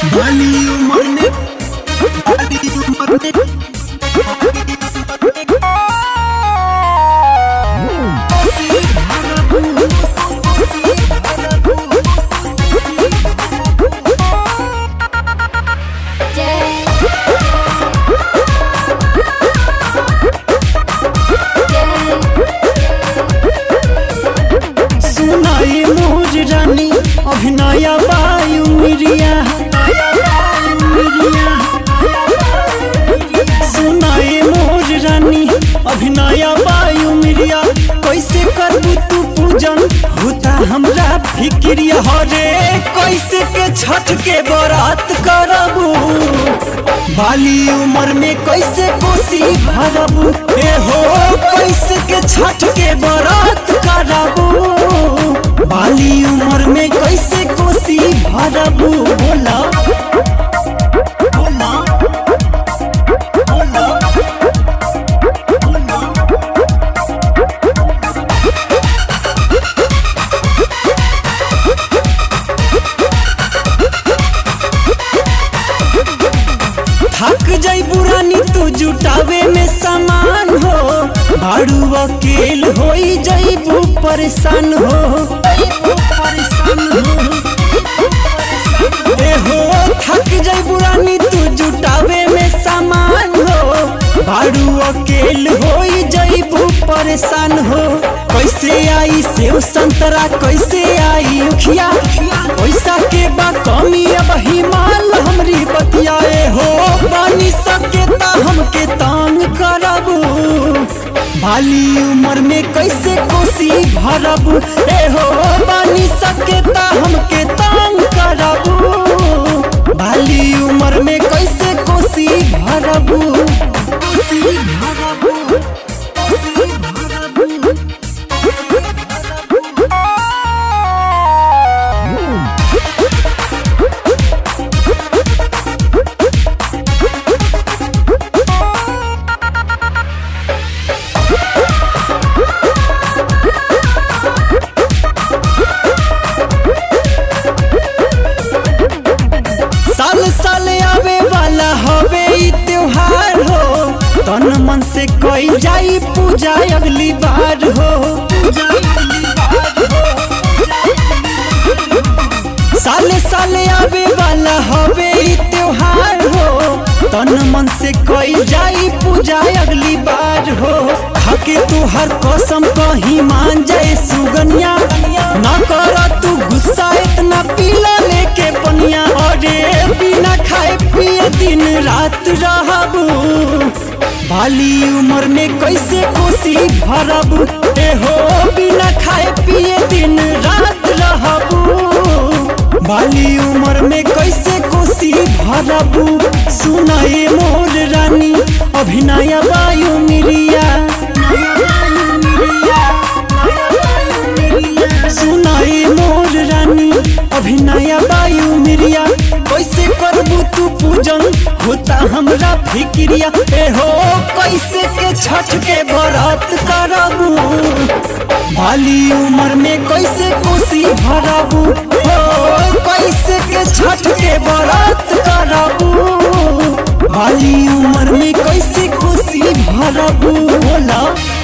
बाली उमर में बाली उमर में सुनाई मोर रानी अभिनय वायु मिरिया सुनाई मोर रानी अभिनय वायु मिरिया कैसे करबू तू पूजन होता हमरा फिक्रिया हरे कैसे के छठ के बरात करबू बाली उम्र में कैसे कोसी भरबू ए हो कैसे के छठ के बरात करबू बाली उम्र में कैसे कोसी भरबू बोला बोला बोला बोला थक जाई बुरानी तू जुटावे में सामान हो भाड़ू अकेल होई जाइबू परेशान हो परेशान हो ए हो थक जाई बुरानी तू जुटावे में सामान हो भाड़ू अकेल होई जाइबू परेशान हो कैसे आई सेव संतरा कैसे आई उखिया पैसा के बा कमी अब हिमाल हमरी बतियाए हो बानी सके ता हमके तांग करबू भाली उम्र में कैसे कोसी भरबू ए हो बानी सके ता हमके तांग करबू भाली उम्र में कैसे कोसी भरबू कोसी भरबू कोसी भरबू साल साल आवे वाला हवे ई त्योहार हो तन मन से कोई जाई पूजा अगली बार हो साले साले आवे वाला हवे ई त्योहार हो तन मन से कोई जाई पूजा अगली बार हो खाके तू हर कसम कहीं मान जाए सुगनिया ना कर तू गुस्सा इतना पीला लेके पनिया अरे बिना खाए पिए दिन रात रहबू बाली उम्र में कैसे कोसी भरबू ए हो बिना खाए पिए दिन रात रहबू बाली उम्र में कैसे कोसी भरबू सुनाए मोर रानी अभिनय वायु मिरिया सुनाए मोर रानी अभिनय वायु मिरिया कैसे करबू तू पूजन होता हमरा फिक्रिया ए हो कैसे के छठ के बरात करबू बाली उम्र में कैसे कोसी भरबू हो कैसे के छठ के बरात करबू बाली उम्र में कैसे कोसी भरबू बोला